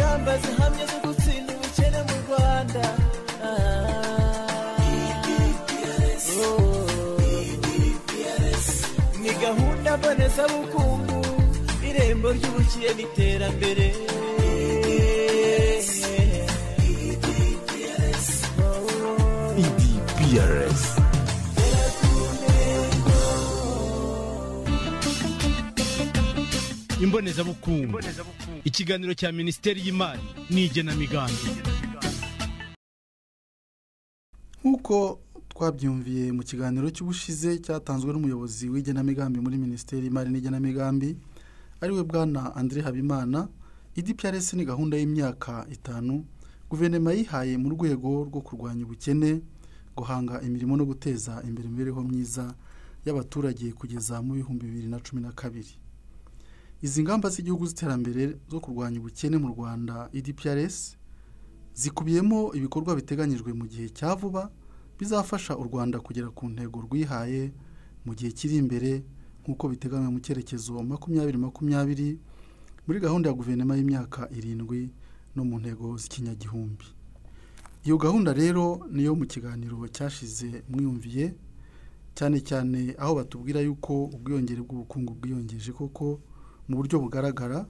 intambwe zo gutsinda ubukene mu rwanda ni gahunda mbonezabukungu irembo ry'ubukire n'iterambere EDPRS. imbonezabukungu ikiganiro cya minisiteri y'imari n'igenamigambi nk'uko twabyumviye mu kiganiro cy'ubushize cyatanzwe n'umuyobozi w'igenamigambi muri minisiteri y'imari n'igenamigambi ariwe bwana Andre Habimana IDPRS ni gahunda y'imyaka itanu guverinoma yihaye mu rwego rwo kurwanya ubukene guhanga imirimo no guteza imbere imibereho myiza y'abaturage kugeza mu bihumbi bibiri na cumi na kabiri izi ngamba z'igihugu z'iterambere zo kurwanya ubukene mu rwanda IDPRS zikubiyemo ibikorwa biteganyijwe mu gihe cya vuba bizafasha u rwanda kugera ku ntego rwihaye mu gihe kiri imbere nk'uko biteganywa mu cyerekezo makumyabiri makumyabiri muri gahunda ya guverinoma y'imyaka irindwi no mu ntego z'ikinyagihumbi iyo gahunda rero niyo mu kiganiro cyashize mwiyumviye cyane cyane aho batubwira yuko ubwiyongere bw'ubukungu bwiyongeje koko mu buryo bugaragara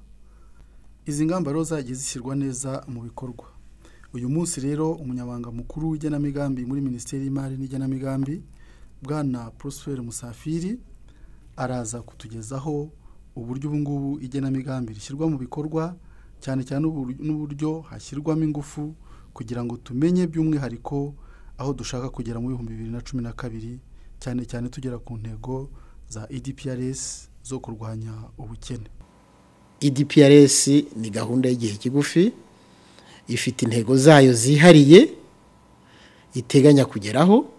izi ngamba rero zagiye zishyirwa neza mu bikorwa uyu munsi rero umunyabanga mukuru w'igenamigambi muri minisiteri y'imari n'igenamigambi bwana porosiferi musafiri araza kutugezaho uburyo ubu ngubu igenamigambi rishyirwa mu bikorwa cyane cyane ubu- n'uburyo hashyirwamo ingufu kugira ngo tumenye by'umwihariko aho dushaka kugera mu bihumbi bibiri na cumi na kabiri cyane cyane tugera ku ntego za idprs zo kurwanya ubukene EDPRS ni gahunda y'igihe kigufi ifite intego zayo zihariye iteganya kugeraho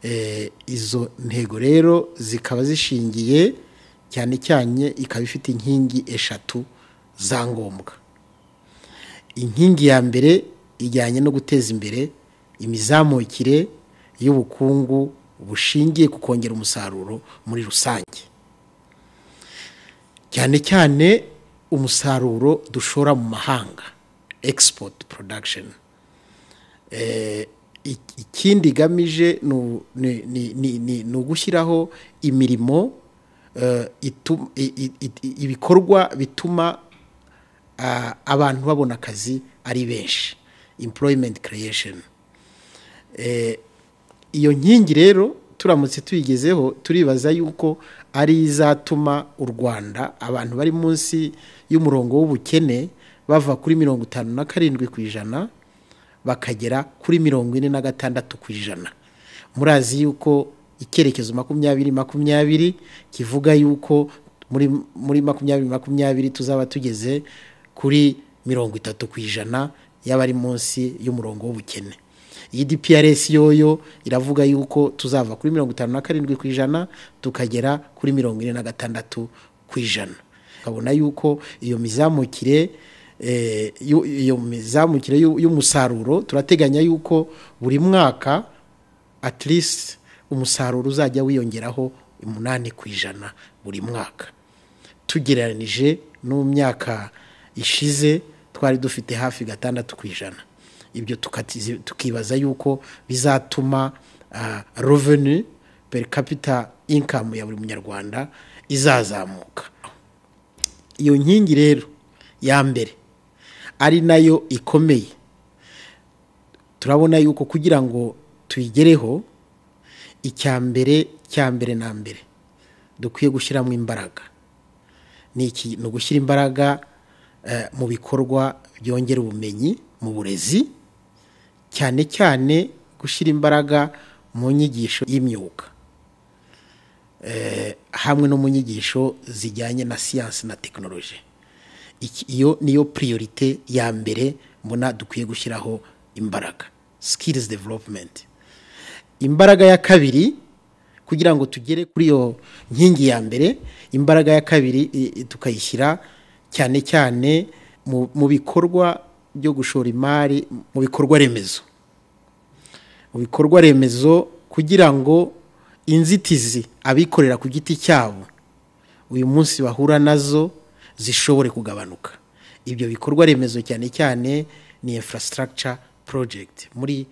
Eh, izo ntego rero zikaba zishingiye cyane cyane ikaba ifite inkingi eshatu za ngombwa inkingi ya mbere ijyanye no guteza imbere imizamukire y'ubukungu bushingiye ku kongera umusaruro muri rusange cyane cyane umusaruro dushora mu mahanga export production Eh, ik- ikindi igamije ni u- ni- ni- ni- ni- ni ugushyiraho imirimo eh, itu- i- i- i- ibikorwa bituma ah, abantu babona akazi ari benshi employment creation Eh, iyo nkingi rero turamutse tuyigezeho turibaza yuko ari izatuma u rwanda abantu bari munsi y'umurongo w'ubukene bava kuri mirongo itanu na karindwi ku ijana bakagera kuri mirongo ine na gatandatu ku ijana murazi yuko icyerekezo makumyabiri makumyabiri kivuga yuko muri muri makumyabiri makumyabiri tuzaba tugeze kuri mirongo itatu ku ijana y'abari munsi y'umurongo w'ubukene iyi DPRS yoyo iravuga yuko tuzava kuri mirongo itanu na karindwi ku ijana tukagera kuri mirongo ine na gatandatu ku ijana ukabona yuko iyo mizamukire eh, yu- iyo mizamukire y'u- y'umusaruro turateganya yuko buri mwaka at least umusaruro uzajya wiyongeraho umunani ku ijana buri mwaka tugereranije no mu myaka ishize twari dufite hafi gatandatu ku ijana ibyo tukatizi- tukibaza yuko bizatuma ah, revenue per capita income ya buri munyarwanda izazamuka iyo nkingi rero ya mbere ari nayo ikomeye turabona yuko kugira ngo tuyigereho icya mbere cya mbere na mbere dukwiye gushyiramo imbaraga ni iki ni ugushyira imbaraga eh, mu bikorwa byongera ubumenyi mu burezi cyane cyane gushyira imbaraga mu nyigisho y'imyuga Eh, hamwe no mu nyigisho zijyanye na siyansi na tekinoloji Iki- iyo niyo priorite ya mbere mbona dukwiye gushyiraho imbaraga sikirizi developumenti imbaraga ya kabiri kugira ngo tugere kuri iyo nkingi ya mbere imbaraga ya kabiri i- i- tukayishyira cyane cyane mu mu bikorwa byo gushora imari mu bikorwa remezo mu bikorwa remezo kugira ngo inzitizi abikorera ku giti cyabo uyu munsi bahura nazo zishobore kugabanuka ibyo bikorwa remezo cyane cyane ni infrastructure project muri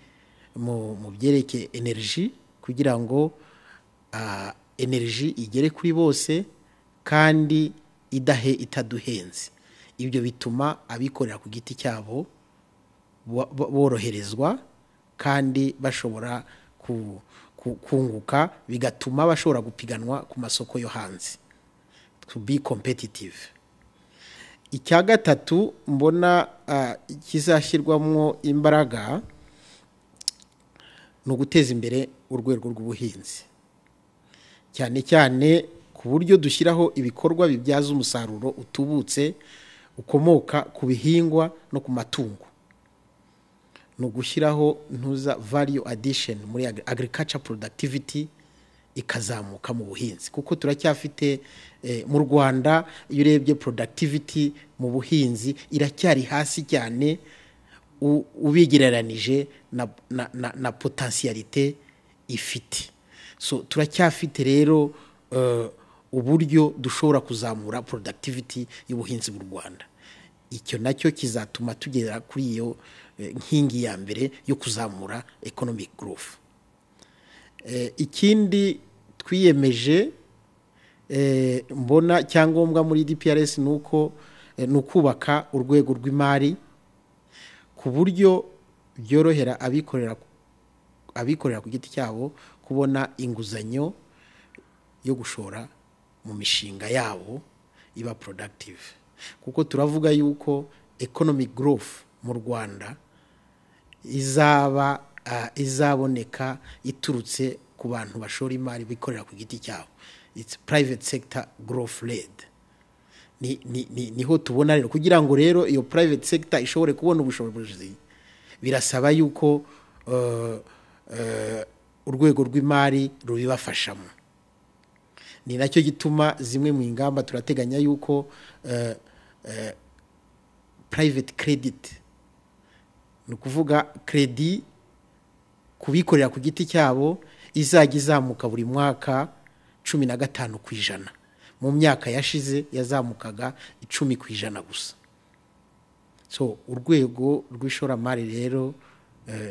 mu byerekeye energy kugira ngo energy igere kuri bose kandi idahe itaduhenze ibyo bituma abikorera ku giti cyabo boroherezwa kandi bashobora kunguka bigatuma bashobora gupiganwa ku masoko yo hanze to be competitive icya gatatu mbona kizashyirwamo imbaraga ni uguteza imbere urwego rw'ubuhinzi cyane cyane ku buryo dushyiraho ibikorwa bibyaza umusaruro utubutse ukomoka ku bihingwa no ku matungo ni ugushyiraho ntuza variyo adisheni muri agirikaca porodaktiviti ikazamuka mu buhinzi kuko turacyafite mu rwanda iyo urebye porodaktiviti mu buhinzi iracyari hasi cyane ubigereranije na potansiyarite ifite so turacyafite rero uburyo dushobora kuzamura porodaktiviti y'ubuhinzi mu rwanda icyo nacyo kizatuma tugera kuri iyo nkingi ya mbere yo kuzamura ekonomike gurufu ikindi twiyemeje mbona cyangombwa muri dprs ni uko ni ukubaka urwego rw'imari ku buryo byorohera abikorera abikorera ku giti cyabo kubona inguzanyo yo gushora mu mishinga yabo iba productive kuko turavuga yuko economic growth mu rwanda izaba izaboneka iturutse ku bantu bashora imari bikorera ku giti cyabo it's private sector growth led niho tubona rero kugira ngo rero iyo private sector ishobore kubona ubushobozi birasaba yuko urwego rw'imari rubibafashamo ni nacyo gituma zimwe mu ngamba turateganya yuko private credit ni ukuvuga kredi kubikorera ku giti cyabo izajya izamuka buri mwaka cumi na gatanu ku ijana mu myaka yashize yazamukaga icumi ku ijana gusa so urwego rw'ishoramari rero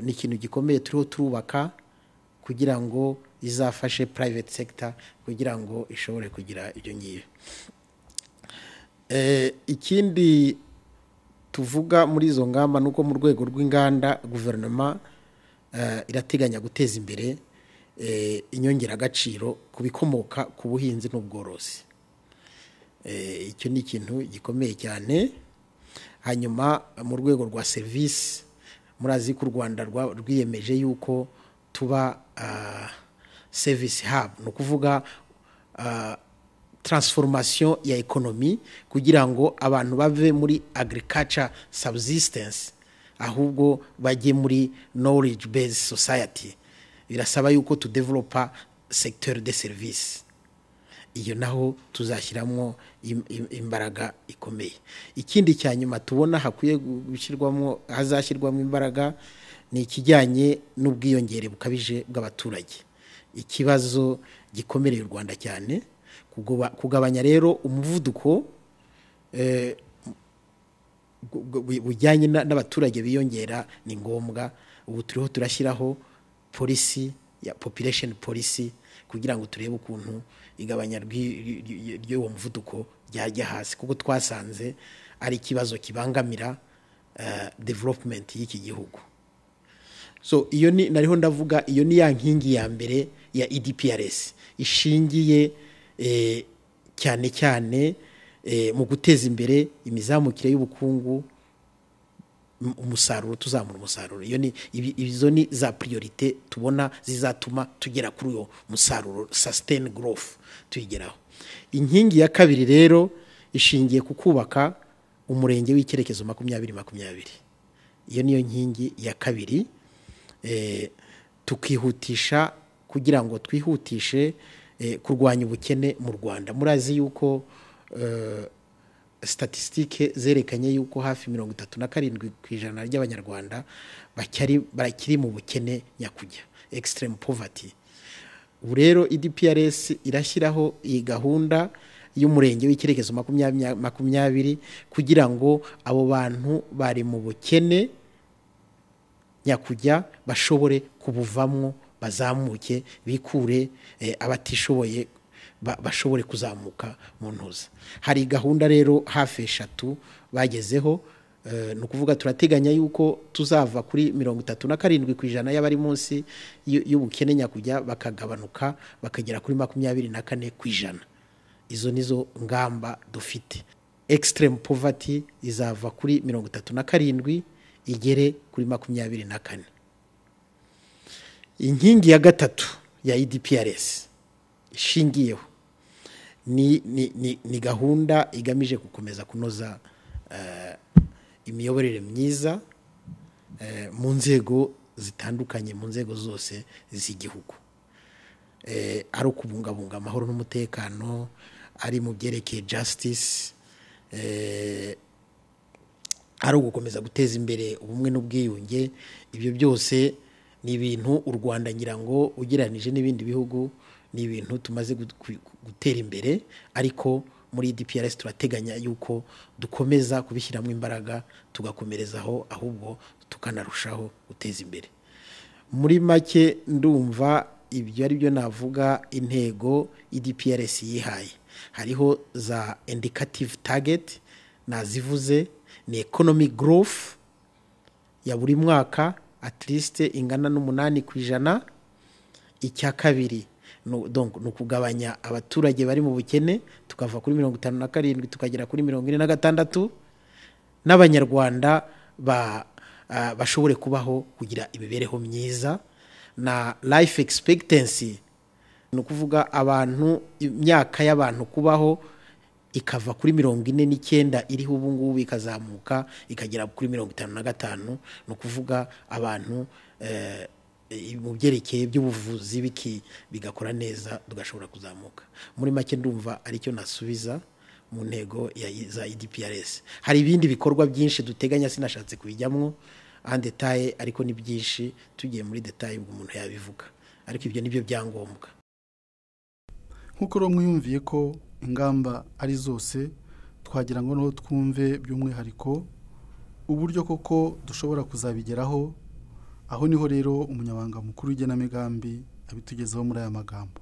ni ikintu gikomeye turiho turubaka kugira ngo izafashe private sector kugira ngo ishobore kugira ibyo ngibyo ikindi tuvuga muri izo ngamba ni uko mu rwego rw'inganda guverinoma irateganya guteza imbere inyongeragaciro ku bikomoka ku buhinzi n'ubworozi icyo ni ikintu gikomeye cyane hanyuma mu rwego rwa serivisi murazi ko u rwanda rwiyemeje yuko tuba service hub ni ukuvuga transformation ya ekonomi kugira ngo abantu bave muri agriculture subsistence ahubwo bajye muri knowledge based society birasaba yuko tudevelopa secteur de service iyo naho tuzashyiramo imbaraga ikomeye ikindi cya nyuma tubona hakwiye gushyirwamo hazashyirwamo imbaraga ni ikijyanye n'ubwiyongere bukabije bw'abaturage ikibazo gikomereye u rwanda cyane kugabanya rero umuvuduko bujyanye n'abaturage biyongera ni ngombwa ubu turiho turashyiraho polisi ya population polisi kugira ngo turebe ukuntu igabanya ry'uwo muvuduko ryajya hasi kuko twasanze ari ikibazo kibangamira development y'iki gihugu so iyo ni nariho ndavuga iyo ni ya nkingi ya mbere ya edprs ishingiye cyane cyane mu guteza imbere imizamukire y'ubukungu umusaruro tuzamura umusaruro iyo ni izo ni za priorite tubona zizatuma tugera kuri uwo musaruro sustain growth tuyigeraho inkingi ya kabiri rero ishingiye ku kubaka umurenge w'icyerekezo makumyabiri makumyabiri iyo niyo nkingi ya kabiri tukihutisha kugira ngo twihutishe kurwanya ubukene mu rwanda murazi yuko statisitike zerekanye yuko hafi mirongo itatu na karindwi ku ijana ry'abanyarwanda bakiri mu bukene nyakujya extreme poverty ubu rero idprs irashyiraho iyi gahunda y'umurenge w'icyerekezo makumyabiri makumyabiri kugira ngo abo bantu bari mu bukene nyakujya bashobore kubuvamo bazamuke bikure eh, abatishoboye ba- bashobore kuzamuka mu ntuza hari gahunda rero hafi eshatu bagezeho Eh, ni ukuvuga turateganya yuko tuzava kuri mirongo itatu na karindwi ku ijana y'abari munsi y'u- y'ubukene nyakujya bakagabanuka bakagera kuri makumyabiri na kane ku ijana izo nizo ngamba dufite extreme poverty izava kuri mirongo itatu na karindwi igere kuri makumyabiri na kane inkingi ya gatatu ya idprs ishingiyeho ni, ni, ni, ni gahunda igamije gukomeza kunoza eh, imiyoborere myiza eh, mu nzego zitandukanye mu nzego zose z'igihugu eh, ari ukubungabunga amahoro n'umutekano ari mu byerekeye justice eh, ari ugukomeza guteza imbere ubumwe n'ubwiyunge ibyo byose ni ibintu u rwanda ngira ngo ugereranije n'ibindi bihugu ni ibintu tumaze gut- ku- gutera imbere ariko muri dprs turateganya yuko dukomeza kubishyiramo imbaraga tugakomerezaho ahubwo tukanarushaho guteza imbere muri make ndumva ibyo ari byo navuga intego idprs yihaye hariho za indicative target nazivuze ni economic growth ya buri mwaka at least ingana n'umunani ku ijana icya kabiri nu- donc ni ukugabanya abaturage bari mu bukene tukava kuri mirongo itanu na karindwi tukagera kuri mirongo ine na gatandatu n'abanyarwanda ba, ah, bashobore kubaho kugira imibereho myiza na life expectancy ni ukuvuga abantu imyaka y'abantu kubaho ikava kuri mirongo ine n'icyenda iriho ubu ngubu ikazamuka ikagera kuri mirongo itanu na gatanu ni ukuvuga abantu eh, eh, mu byerekeye by'ubuvuzi biki bigakora neza tugashobora kuzamuka muri make ndumva aricyo nasubiza mu ntego ya za idprs hari ibindi bikorwa byinshi duteganya sinashatse kubijyamo en detaye ariko ni byinshi tugiye muri detaye ubwo umuntu yabivuga ariko ibyo nibyo byangombwa nk'uko rero mwiyumviye ko ingamba ari zose twagira ngo niho twumve by'umwihariko uburyo koko dushobora kuzabigeraho aho niho rero umunyamabanga mukuru w'igenamigambi abitugezaho muri aya magambo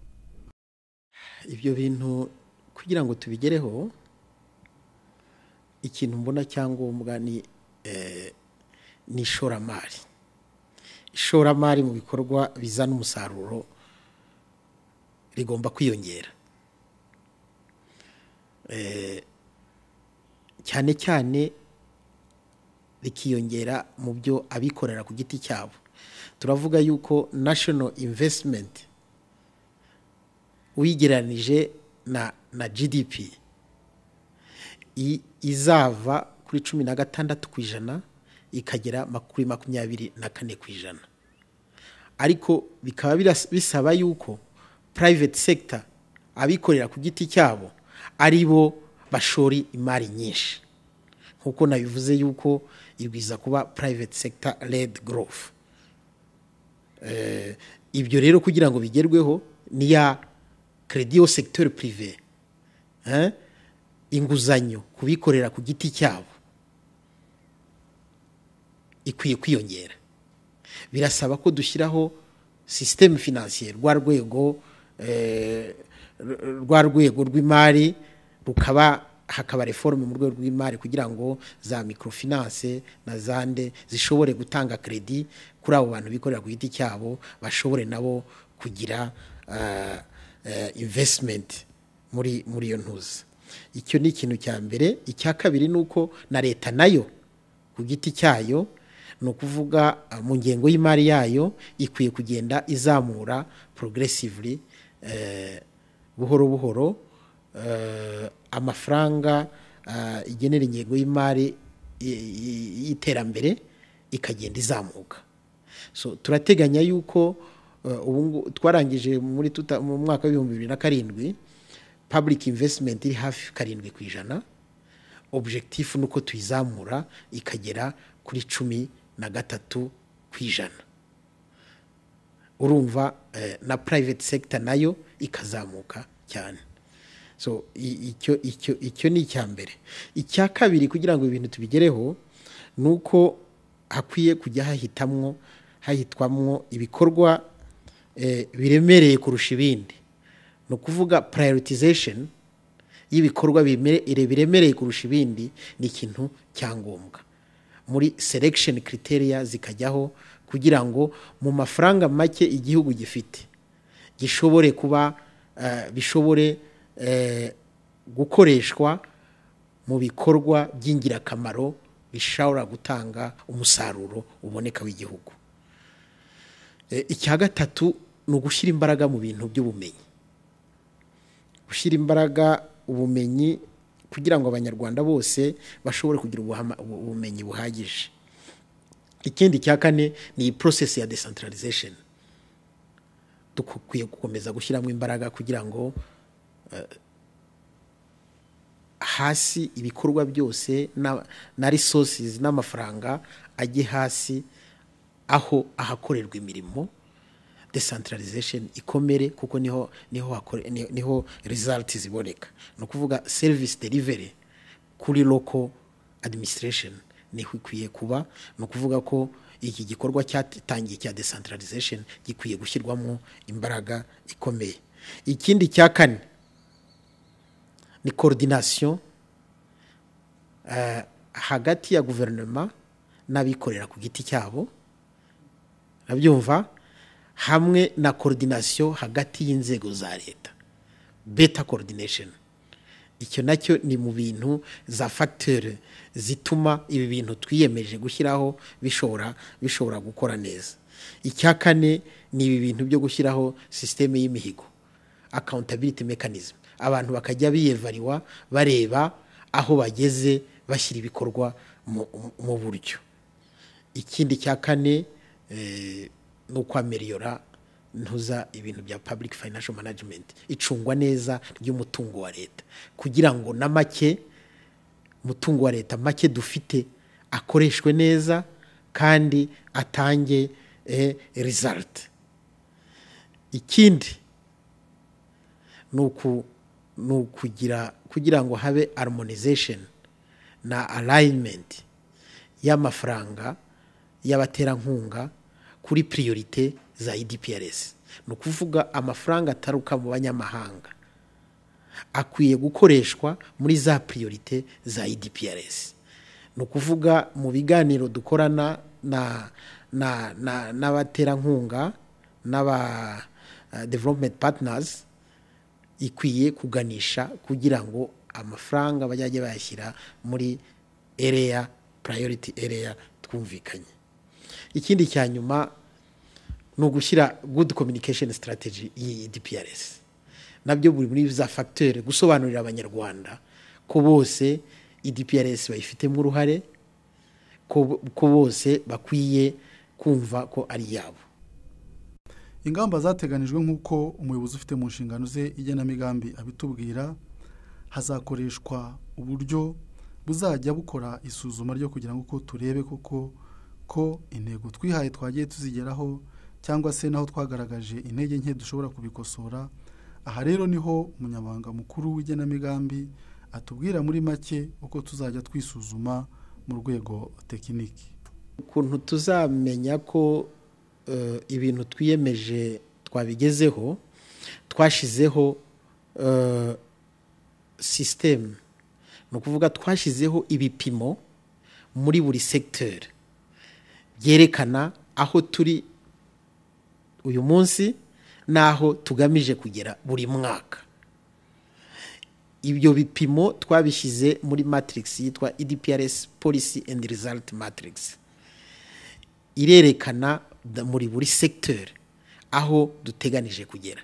ibyo bintu kugira ngo tubigereho ikintu mbona cyangombwa ni eh, ni ishoramari ishoramari mu bikorwa bizana umusaruro rigomba kwiyongera Eh, cyane cyane rikiyongera mu byo abikorera ku giti cyabo turavuga yuko national investment uyigereranije na na GDP i- izava kuri cumi na gatandatu ku ijana ikagera ma- kuri makumyabiri na kane ku ijana ariko bikaba biras- bisaba yuko private sector abikorera ku giti cyabo ari bo bashori imari nyinshi nk'uko nabivuze yuko ibwiza kuba private sector led growth Eh, ibyo rero kugira ngo bigerweho ni ya kredi yo sekiteri purive Eh, inguzanyo kubikorera ku giti cyabo ikwiye kwiyongera birasaba ko dushyiraho sisiteme finansiye rwa rwego eh, r- rwa rwego rw'imari rukaba hakaba reforme mu rwego rw'imari kugira ngo za microfinance na zande zishobore gutanga kredi kuri abo bantu bikorera ku giti cyabo bashobore nabo kugira ah, eh, investment muri muri iyo ntuza icyo ni ikintu cya mbere icya kabiri ni uko na leta nayo ku giti cyayo ni ukuvuga ah, mu ngengo y'imari yayo ikwiye kugenda izamura progressively eh, buhoro buhoro eh, amafaranga ah, igenera ingengo y'imari y- y- y'iterambere ikagenda izamuka so turateganya yuko eh, ubu ngu- twarangije muri tuta- mu mwaka w'ibihumbi bibiri na karindwi public investment iri hafi karindwi ku ijana objectif ni uko tuyizamura ikagera kuri cumi na gatatu ku ijana urumva eh, na private sector nayo ikazamuka cyane so icyo icyo icyo ni icya mbere icya kabiri kugira ngo ibintu tubigereho ni uko hakwiye kujya hahitamwo hahitwamwo ibikorwa biremereye kurusha ibindi ni ukuvuga purayoritizesheni y'ibikorwa biremereye kurusha ibindi ni ikintu cyangombwa muri selekisheni kiriteriya zikajyaho kugira ngo mu mafaranga make igihugu gifite gishobore kuba bishobore gukoreshwa mu bikorwa by'ingirakamaro bishobora gutanga umusaruro uboneka w'igihugu icya gatatu ni ugushyira imbaraga mu bintu by'ubumenyi gushyira imbaraga ubumenyi kugira ngo abanyarwanda bose bashobore kugira ubumenyi buhagije ikindi cya kane ni iyi porosesi ya desantarizesheni dukwiye gukomeza gushyiramo imbaraga kugira ngo hasi ibikorwa byose na resources n'amafaranga ajye hasi aho ahakorerwa imirimo desantarizesheni ikomere kuko niho niho niho rezaliti ziboneka ni ukuvuga serivisi deriveri kuri loko adimisiteresheni niho ikwiye kuba ni ukuvuga ko iki gikorwa cyatangiye cya desantarizesheni gikwiye gushyirwamo imbaraga ikomeye ikindi cya kane ni korodinasiyo hagati ya guverinoma n'abikorera ku giti cyabo nabyumva hamwe na korodinasiyo hagati y'inzego za leta beta korodinesheni icyo nacyo ni mu bintu za fagitire zituma ibi bintu twiyemeje gushyiraho bishobora bishobora gukora neza icya kane ni ibi bintu byo gushyiraho sisiteme y'imihigo akawuntabiriti mekanizmu abantu bakajya biyevariwa bareba aho bageze bashyira ibikorwa mu buryo ikindi cya kane ni ukwameriyora ntuza ibintu bya public financial management icungwa neza ry'umutungo wa leta kugira ngo na make umutungo wa leta make dufite akoreshwe neza kandi atange result ikindi ni ukugira kugira ngo habe harmonization na alignment y'amafaranga y'abaterankunga kuri priorite za idprs ni ukuvuga amafaranga ataruka mu banyamahanga akwiye gukoreshwa muri za priorite za idprs ni ukuvuga mu biganiro dukorana n'abaterankunga n'aba development partners ikwiye kuganisha kugira ngo amafaranga bajye bayashyira muri area priority area twumvikanye ikindi cya nyuma ni ugushyira good communication strategy y'iyi DPRS nabyo buri muri za fagitire gusobanurira abanyarwanda ko bose DPRS bayifitemo uruhare ko bose bakwiye kumva ko ari iyabo ingamba zateganijwe nk'uko umuyobozi ufite mu nshingano ze igenamigambi abitubwira hazakoreshwa uburyo buzajya bukora isuzuma ryo kugira ngo uko turebe koko ko intego twihaye twagiye tuzigeraho cyangwa se naho twagaragaje intege nke dushobora kubikosora aha rero niho umunyamabanga mukuru w'igenamigambi atubwira muri make uko tuzajya twisuzuma mu rwego tekiniki ukuntu tuzamenya ko ibintu twiyemeje twabigezeho twashyizeho sisitemu ni ukuvuga twashyizeho ibipimo muri buri segiteri byerekana aho turi uyu munsi n'aho tugamije kugera buri mwaka ibyo bipimo twabishyize muri matirigisi yitwa edprs polisi endi rizaliti matirigisi irerekana muri buri segiteri aho duteganije kugera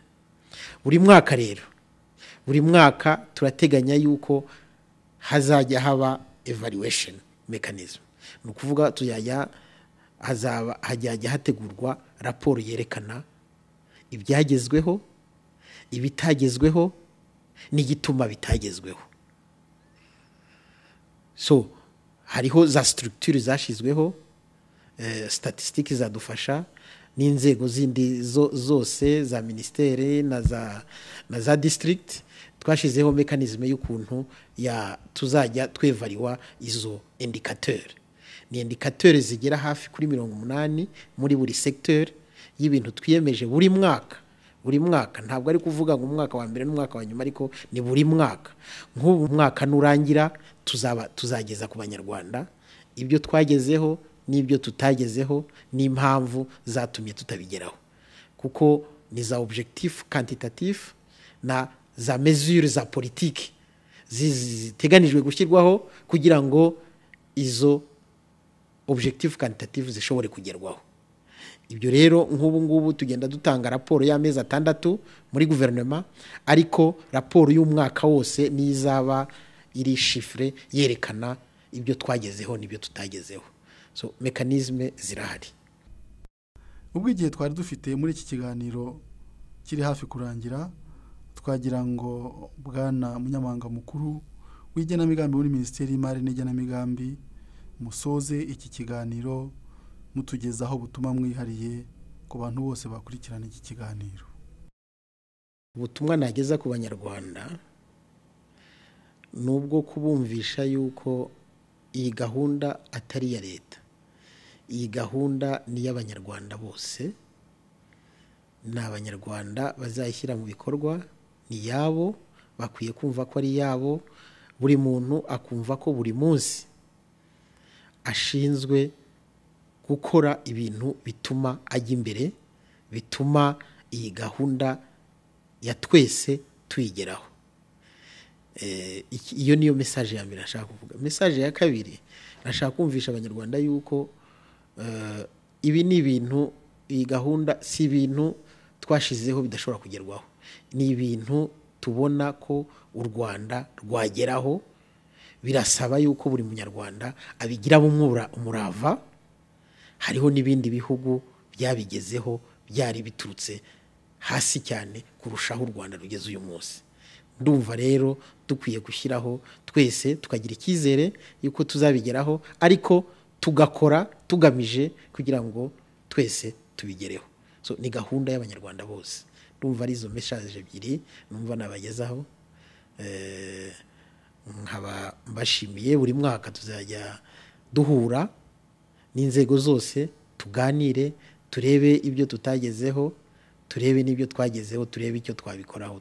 buri mwaka rero buri mwaka turateganya yuko hazajya haba evaluwesheni mekanizmu ni ukuvuga tuzajya hazaba hajyajya hategurwa raporo yerekana ibyagezweho ibitagezweho n'igituma bitagezweho so hariho za siturugiture zashyizweho statisitike zadufasha n'inzego zindi zose za minisiteri na za na za disitirigiti twashyizeho mekanizme y'ukuntu ya tuzajya twevariwa izo indikateri ni indikateri zigera hafi kuri mirongo umunani muri buri segiteri y'ibintu twiyemeje buri mwaka buri mwaka ntabwo ari kuvuga ngo umwaka wa mbere n'umwaka wa nyuma ariko ni buri mwaka nk'ubu mwaka nurangira tuzaba tuzageza ku banyarwanda ibyo twagezeho n'ibyo tutagezeho n'impamvu zatumye tutabigeraho kuko ni za objectif quantitatif na za mesure za politiki ziteganijwe gushyirwaho kugira ngo izo objectif quantitatif zishobore kugerwaho ibyo rero nk'ubu ngubu tugenda dutanga raporo y'amezi atandatu muri guverinoma ariko raporo y'umwaka wose n'izaba iri shifure yerekana ibyo twagezeho n'ibyo tutagezeho so mekanizme zirahari ubwo igihe twari dufite muri iki kiganiro kiri hafi kurangira twagira ngo bwana munyamabanga mukuru w'igenamigambi muri minisiteri y'imari n'igenamigambi musoze iki kiganiro mutugezaho ubutumwa mwihariye ku bantu bose bakurikirana iki kiganiro ubutumwa nageza ku banyarwanda ni ubwo kubumvisha yuko iyi gahunda atari iya leta iyi gahunda ni iy'abanyarwanda bose ni abanyarwanda bazayishyira mu bikorwa ni iyabo bakwiye kumva ko ari iyabo buri muntu akumva ko buri munsi ashinzwe gukora ibintu bituma ajya imbere bituma iyi gahunda ya twese tuyigeraho iyo niyo mesaje ya mbere nashaka kuvuga mesaje ya kabiri nashaka kumvisha abanyarwanda yuko ibi ni ibintu iyi gahunda si ibintu twashizeho bidashobora kugerwaho ni ibintu tubona ko u rwanda rwageraho birasaba yuko buri munyarwanda abigiramo umurava hariho n'ibindi bihugu byabigezeho byari biturutse hasi cyane kurushaho u rwanda rugeze uyu munsi ndumva rero dukwiye gushyiraho twese tukagira icyizere y'uko tuzabigeraho ariko tugakora tugamije kugira ngo twese tubigereho ni gahunda y'abanyarwanda bose ndumva ari izo meshaje ebyiri numva nabagezaho nkaba mbashimiye buri mwaka tuzajya duhura n'inzego zose tuganire turebe ibyo tutagezeho turebe n'ibyo twagezeho turebe icyo twabikoraho